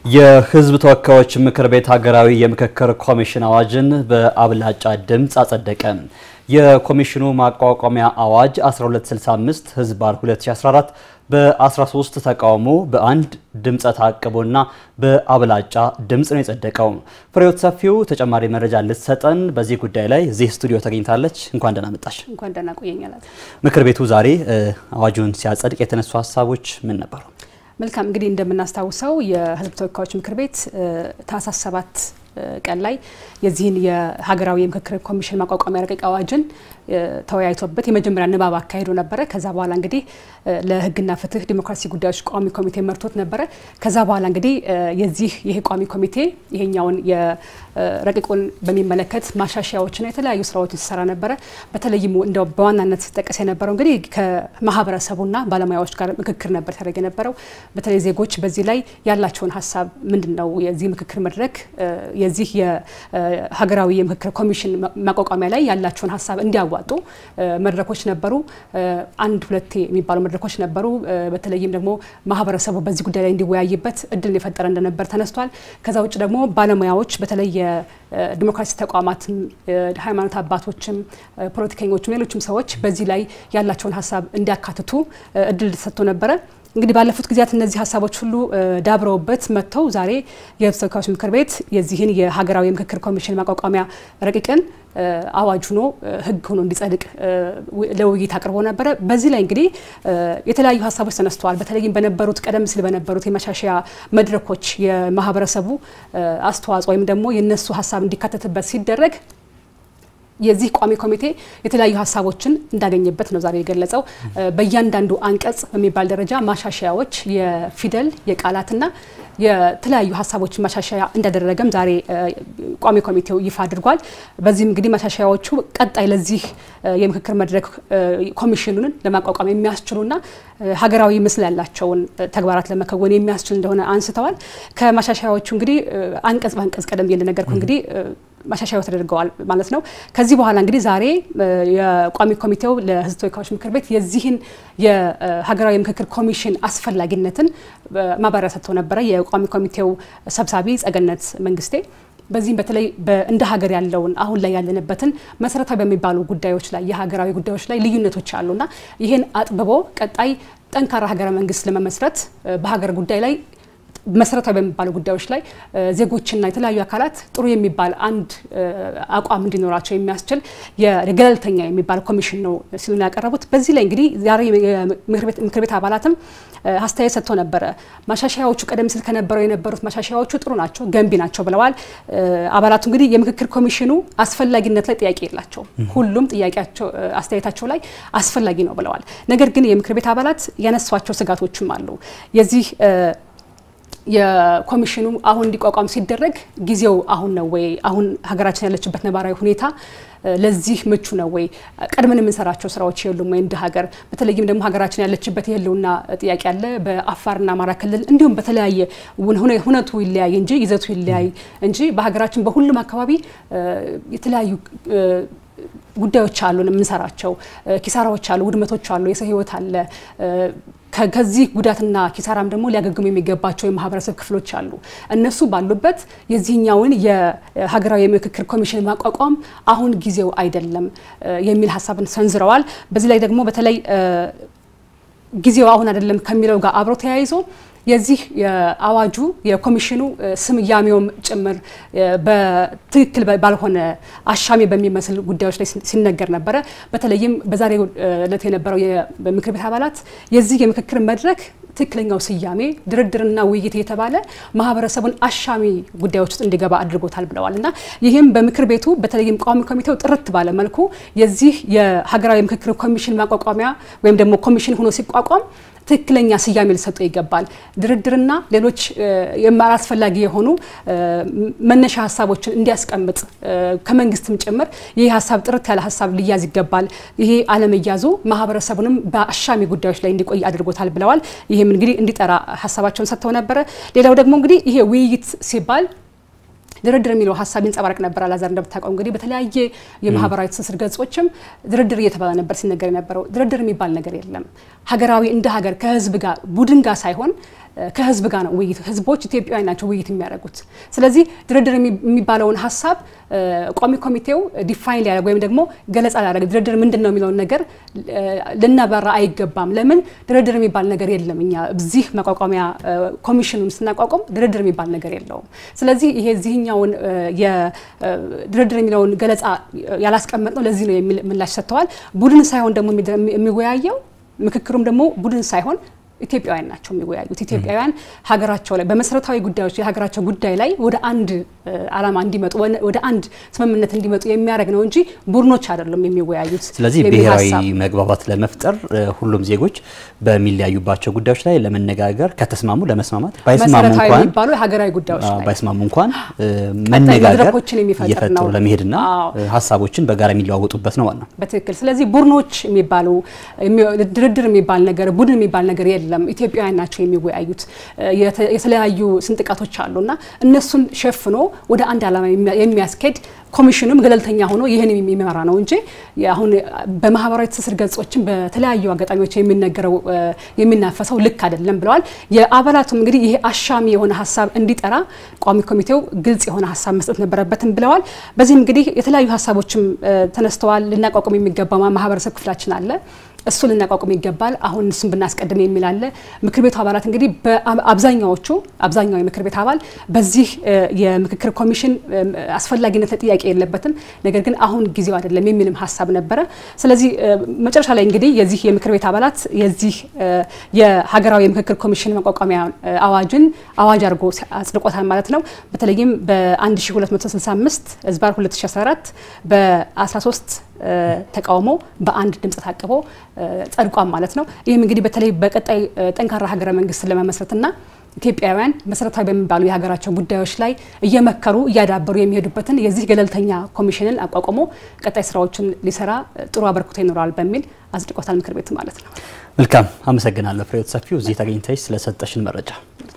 የሕዝብ ተወካዮች ምክር ቤት ሀገራዊ የምክክር ኮሚሽን አዋጅን በአብላጫ ድምፅ አጸደቀ። የኮሚሽኑ ማቋቋሚያ አዋጅ 1265 ህዝባር 2014 በ13 ተቃውሞ በአንድ ድምፀ ተአቅቦና በአብላጫ ድምፅ ነው የጸደቀው። ፍሬዎት ሰፊው ተጨማሪ መረጃ ልትሰጠን በዚህ ጉዳይ ላይ እዚህ ስቱዲዮ ተገኝታለች። እንኳን ደህና መጣሽ። እንኳን ደህና ቆየኛላት። ምክር ቤቱ ዛሬ አዋጁን ሲያጸድቅ የተነሱ ሀሳቦች ምን ነበሩ? መልካም እንግዲህ እንደምናስታውሰው የህዝብ ተወካዮች ምክር ቤት ታህሳስ ሰባት ቀን ላይ የዚህን የሀገራዊ የምክክር ኮሚሽን ማቋቋሚያ ረቂቅ አዋጅን ተወያይቶበት የመጀመሪያ ንባብ አካሂዶ ነበረ። ከዛ በኋላ እንግዲህ ለህግና ፍትህ ዲሞክራሲ ጉዳዮች ቋሚ ኮሚቴ መርቶት ነበረ። ከዛ በኋላ እንግዲህ የዚህ ይህ ቋሚ ኮሚቴ ይሄኛውን የረቂቁን በሚመለከት ማሻሻያዎችና የተለያዩ ስራዎችን ሲሰራ ነበረ። በተለይም እንደው በዋናነት ሲጠቀስ የነበረው እንግዲህ ከማህበረሰቡና ባለሙያዎች ጋር ምክክር ነበር ሲያደርግ የነበረው። በተለይ ዜጎች በዚህ ላይ ያላቸውን ሀሳብ ምንድን ነው የዚህ ምክክር መድረክ የዚህ የሀገራዊ የምክክር ኮሚሽን ማቋቋሚያ ላይ ያላቸውን ሀሳብ እንዲያዋጡ መድረኮች ነበሩ። አንድ ሁለቴ የሚባሉ መድረኮች ነበሩ። በተለይም ደግሞ ማህበረሰቡ በዚህ ጉዳይ ላይ እንዲወያይበት እድል የፈጠረ እንደነበር ተነስቷል። ከዛ ውጭ ደግሞ ባለሙያዎች በተለይ የዲሞክራሲ ተቋማትም፣ ሃይማኖት አባቶችም፣ ፖለቲከኞችም ሌሎችም ሰዎች በዚህ ላይ ያላቸውን ሀሳብ እንዲያካትቱ እድል ተሰጥቶ ነበረ። እንግዲህ ባለፉት ጊዜያት እነዚህ ሀሳቦች ሁሉ ዳብረውበት መጥተው ዛሬ የህዝብ ተወካዮች ምክር ቤት የዚህን የሀገራዊ የምክክር ኮሚሽን ማቋቋሚያ ረቂቅን አዋጅ ሆኖ ህግ ሆኖ እንዲጸድቅ ለውይይት አቅርቦ ነበረ። በዚህ ላይ እንግዲህ የተለያዩ ሀሳቦች ተነስተዋል። በተለይም በነበሩት ቀደም ሲል በነበሩት የመሻሻያ መድረኮች የማህበረሰቡ አስተዋጽኦ ወይም ደግሞ የነሱ ሀሳብ እንዲካተትበት ሲደረግ የዚህ ቋሚ ኮሚቴ የተለያዩ ሀሳቦችን እንዳገኘበት ነው ዛሬ የገለጸው። በእያንዳንዱ አንቀጽ በሚባል ደረጃ ማሻሻያዎች የፊደል የቃላትና የተለያዩ ሀሳቦች ማሻሻያ እንዳደረገም ዛሬ ቋሚ ኮሚቴው ይፋ አድርጓል። በዚህም እንግዲህ ማሻሻያዎቹ ቀጣይ ለዚህ የምክክር መድረክ ኮሚሽኑን ለማቋቋም የሚያስችሉና ሀገራዊ ምስል ያላቸውን ተግባራት ለመከወን የሚያስችል እንደሆነ አንስተዋል። ከማሻሻያዎቹ እንግዲህ አንቀጽ በአንቀጽ ቀደም ብዬ እንደነገርኩ እንግዲህ ማሻሻያው ተደርገዋል ማለት ነው። ከዚህ በኋላ እንግዲህ ዛሬ የቋሚ ኮሚቴው ለሕዝብ ተወካዮች ምክር ቤት የዚህን የሀገራዊ ምክክር ኮሚሽን አስፈላጊነትን ማብራሪያ ሰጥተው ነበረ የቋሚ ኮሚቴው ሰብሳቢ ጸገነት መንግስቴ። በዚህም በተለይ እንደ ሀገር ያለውን አሁን ላይ ያለንበትን መሰረታዊ በሚባሉ ጉዳዮች ላይ የሀገራዊ ጉዳዮች ላይ ልዩነቶች አሉና ይህን አጥብቦ ቀጣይ ጠንካራ ሀገረ መንግስት ለመመስረት በሀገር ጉዳይ ላይ መሰረታዊ በሚባሉ ጉዳዮች ላይ ዜጎችና የተለያዩ አካላት ጥሩ የሚባል አንድ አቋም እንዲኖራቸው የሚያስችል የገለልተኛ የሚባል ኮሚሽን ነው ሲሉ ያቀረቡት። በዚህ ላይ እንግዲህ ዛሬ ምክር ቤት አባላትም አስተያየት ሰጥተው ነበረ። ማሻሻያዎቹ ቀደም ሲል ከነበረው የነበሩት ማሻሻያዎቹ ጥሩ ናቸው፣ ገንቢ ናቸው ብለዋል። አባላቱ እንግዲህ የምክክር ኮሚሽኑ አስፈላጊነት ላይ ጥያቄ የላቸውም። ሁሉም ጥያቄያቸው አስተያየታቸው ላይ አስፈላጊ ነው ብለዋል። ነገር ግን የምክር ቤት አባላት ያነሷቸው ስጋቶችም አሉ የዚህ የኮሚሽኑ አሁን እንዲቋቋም ሲደረግ ጊዜው አሁን ነው ወይ? አሁን ሀገራችን ያለችበት ነባራዊ ሁኔታ ለዚህ ምቹ ነው ወይ? ቀድመን የምንሰራቸው ስራዎች የሉም ወይ? እንደ ሀገር በተለይም ደግሞ ሀገራችን ያለችበት የህልውና ጥያቄ አለ። በአፋርና አማራ ክልል እንዲሁም በተለያየ ሁነቱ ይለያይ እንጂ ይዘቱ ይለያይ እንጂ በሀገራችን በሁሉም አካባቢ የተለያዩ ጉዳዮች አሉን የምንሰራቸው ኪሳራዎች አሉ፣ ውድመቶች አሉ፣ የሰው ህይወት አለ። ከዚህ ጉዳትና ኪሳራም ደግሞ ሊያገግሙ የሚገባቸው የማህበረሰብ ክፍሎች አሉ። እነሱ ባሉበት የዚህኛውን የሀገራዊ የምክክር ኮሚሽን ማቋቋም አሁን ጊዜው አይደለም የሚል ሀሳብን ሰንዝረዋል። በዚህ ላይ ደግሞ በተለይ ጊዜው አሁን አይደለም ከሚለው ጋር አብሮ ተያይዞ የዚህ የአዋጁ የኮሚሽኑ ስያሜውም ጭምር በትክክል ባልሆነ አሻሚ በሚመስል ጉዳዮች ላይ ሲነገር ነበረ። በተለይም በዛሬው ዕለት የነበረው የምክር ቤት አባላት የዚህ የምክክር መድረክ ትክክለኛው ስያሜ ድርድርና ውይይት የተባለ ማህበረሰቡን አሻሚ ጉዳዮች ውስጥ እንዲገባ አድርጎታል ብለዋል እና ይህም በምክር ቤቱ በተለይም ቋሚ ኮሚቴው ጥርት ባለ መልኩ የዚህ የሀገራዊ ምክክር ኮሚሽን ማቋቋሚያ ወይም ደግሞ ኮሚሽን ሆኖ ሲቋቋም ትክክለኛ ስያሜ ሊሰጠው ይገባል። ድርድርና ሌሎች አላስፈላጊ የሆኑ መነሻ ሀሳቦችን እንዲያስቀምጥ ከመንግስትም ጭምር ይህ ሀሳብ ጥርት ያለ ሀሳብ ሊያዝ ይገባል። ይሄ አለመያዙ ማህበረሰቡንም በአሻሚ ጉዳዮች ላይ እንዲቆይ አድርጎታል ብለዋል። ይህም እንግዲህ እንዲጠራ ሀሳባቸውን ሰጥተው ነበረ። ሌላው ደግሞ እንግዲህ ይሄ ውይይት ሲባል ድርድር የሚለው ሀሳብ ይንጸባረቅ ነበር። አላዛር እንደምታውቀው እንግዲህ በተለያየ የማህበራዊ ትስስር ገጾችም ድርድር እየተባለ ነበር ሲነገር የነበረው። ድርድር የሚባል ነገር የለም። ሀገራዊ እንደ ሀገር ከህዝብ ጋር ቡድን ጋር ሳይሆን ከህዝብ ጋር ነው ውይይት። ህዝቦች ኢትዮጵያውያን ናቸው ውይይት የሚያደርጉት። ስለዚህ ድርድር የሚባለውን ሀሳብ ቋሚ ኮሚቴው ዲፋይን ሊያደርግ ወይም ደግሞ ገለጻ ሊያደርግ ድርድር ምንድን ነው የሚለውን ነገር ልናበራ አይገባም። ለምን ድርድር የሚባል ነገር የለም። እኛ እዚህ መቋቋሚያ ኮሚሽኑን ስናቋቋም ድርድር የሚባል ነገር የለውም። ስለዚህ ይሄ እዚህኛውን ድርድር የሚለውን ገለጻ ያላስቀመጥ ነው ለዚህ ነው የሚል ምላሽ ሰጥተዋል። ቡድን ሳይሆን ደግሞ የሚወያየው ምክክሩም ደግሞ ቡድን ሳይሆን ኢትዮጵያውያን ናቸው የሚወያዩት። ኢትዮጵያውያን ሀገራቸው ላይ በመሰረታዊ ጉዳዮች የሀገራቸው ጉዳይ ላይ ወደ አንድ ዓላማ እንዲመጡ ወደ አንድ ስምምነት እንዲመጡ የሚያደርግ ነው እንጂ ቡድኖች አይደሉም የሚወያዩት። ስለዚህ ብሔራዊ መግባባት ለመፍጠር ሁሉም ዜጎች በሚለያዩባቸው ጉዳዮች ላይ ለመነጋገር ከተስማሙ ለመስማማት ባይስማሙ መሰረታዊ እንኳን የሚባሉ የሀገራዊ ጉዳዮች ላይ ባይስማሙ እንኳን መነጋገር መድረኮችን የሚፈጥር እየፈጠሩ ነው። ለመሄድና አዎ። ሀሳቦችን በጋራ የሚለዋወጡበት ነው ዋናው። በትክክል ስለዚህ ቡድኖች የሚባሉ የሚ- ድርድር የሚባል ነገር ቡድን የሚባል ነገር የለም። ኢትዮጵያውያን ናቸው የሚወያዩት። የተ- የተለያዩ ስንጥቃቶች አሉና እነሱን ሸፍኖ ወደ አንድ ዓላማ የሚያ- የሚያስኬድ ኮሚሽኑም ገለልተኛ ሆኖ ይህን የሚመራ ነው እንጂ አሁን በማህበራዊ ትስስር ገጾችን በተለያዩ አጋጣሚዎች የሚነገረው እ፣ የሚናፈሰው ልክ አይደለም ብለዋል። የአባላቱም እንግዲህ ይሄ አሻሚ የሆነ ሀሳብ እንዲጠራ ቋሚ ኮሚቴው ግልጽ የሆነ ሀሳብ መስጠት ነበረበትም ብለዋል። በዚህም እንግዲህ የተለያዩ ሀሳቦችም እ፣ ተነስተዋል። ልናቋቁም የሚገባ ማህበረሰብ ክፍላችን አለ እሱ ልናቋቁም ይገባል። አሁን እሱን ብናስቀድም የሚል አለ። ምክር ቤቱ አባላት እንግዲህ በአብዛኛዎቹ አብዛኛው የምክር ቤት አባል በዚህ እ፣ የምክክር ኮሚሽን እ፣ አስፈላጊነት ጥያቄ የለበትም፣ ነገር ግን አሁን ጊዜው አይደለም የሚልም ሀሳብ ነበረ። ስለዚህ እ፣ መጨረሻ ላይ እንግዲህ የዚህ የምክር ቤት አባላት የዚህ እ፣ የሀገራዊ የምክክር ኮሚሽን መቋቋሚያ እ፣ አዋጅን አዋጅ አድርጎ አጽድቆታል ማለት ነው። በተለይም በ1265 ህዝባር 2014 በ13 ተቃውሞ በአንድ ድምጽ ታቅቦ ጸድቋም ማለት ነው። ይህም እንግዲህ በተለይ በቀጣይ ጠንካራ ሀገረ መንግስት ለመመስረትና ኢትዮጵያውያን መሰረታዊ በሚባሉ የሀገራቸው ጉዳዮች ላይ እየመከሩ እያዳበሩ የሚሄዱበትን የዚህ ገለልተኛ ኮሚሽንን አቋቁሞ ቀጣይ ስራዎችን ሊሰራ ጥሩ አበርክቶ ይኖረዋል በሚል አጽድቆታል ምክር ቤቱ ማለት ነው። መልካም አመሰግናለሁ ፍሬሕይወት ሰፊው እዚህ ተገኝተሽ ስለሰጠሽን መረጃ